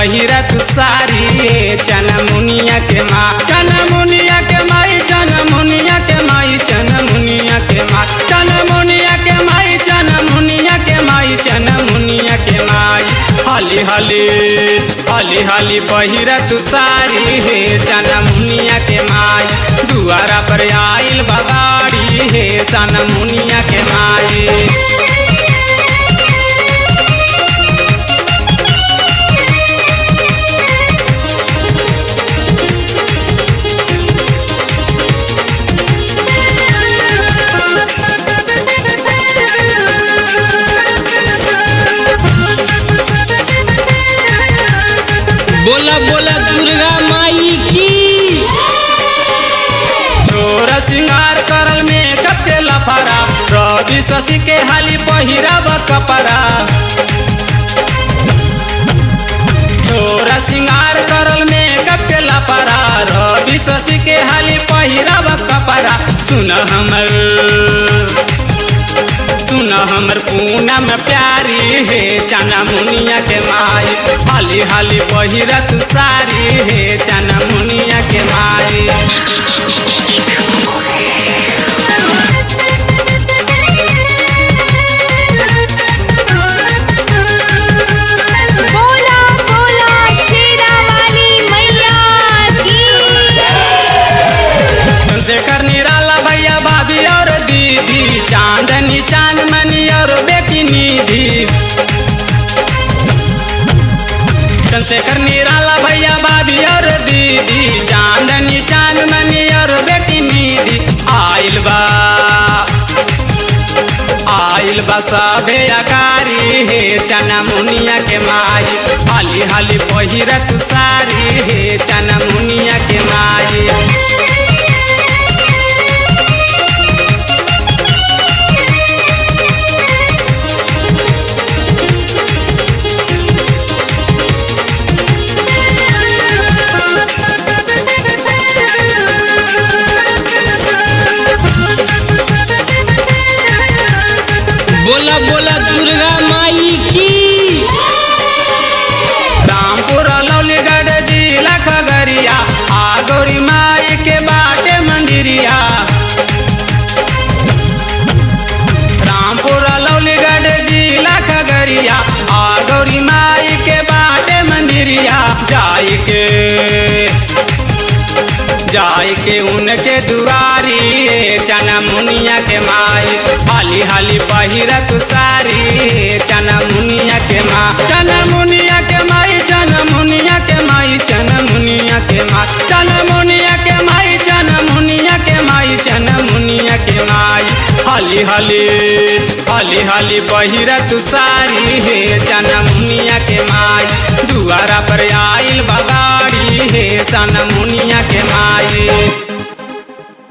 पहिरत सारी हे चना मुनिया के माँ चना मुनिया के माई चना मुनिया के माई चना मुनिया के माँ चना मुनिया के माई चना मुनिया के माई चना मुनिया के माई हाली हाली हाली हाली पहिरत सारी हे चना मुनिया के माई दुआरा पर आइल बगाड़ी हे चना मुनिया के माई बोला बोला दुर्गा माई की चोर सिंगार करल में कते लफरा रवि शशि के हाली पहिरब कपड़ा चोर सिंगार करल में कते लफरा रवि शशि के हाली पहिरब कपड़ा सुन हमर सुन हमर पूनम प्यारी हे चना मुनिया के माई हाली हाली पहिरत सारी हे चना मुनिया के माई बोला बोला शेरा वाली मैया की चंद्रशेखर निराला भैया भाभी और दीदी चांदनी चांदमणि और बेटी निधि चंद्रशेखर निराला भैया भाभी और दीदी चांदनी चांदमणि और बेटी निधि आइल बा आइल बा सबे अकारी हे चना मुनिया के माई हाली हाली पहिरत सारी हे चना मुनिया के माई बोला बोला दुर्गा माई की रामपुर लौलीगढ़ जिला खगरिया आ गौरी माई के बाटे मंदिरिया रामपुर लौलीगढ़ जिला खगरिया आ गौरी माई के बाटे मंदिरिया जाई के जाई के उनके दुआरी ए चना मुनिया के माई हाली हाली पहिरत सारी ए चना मुनिया के माँ चना मुनिया के माई चना मुनिया के माई चना मुनिया के माँ चना मुनिया के माई चना मुनिया के माई चना मुनिया के माई हाली हाली हाली हाली पहिरत सारी हे चना मुनिया के माई दुआरा पर आइल बगाड़ी हे चना मुनिया के माई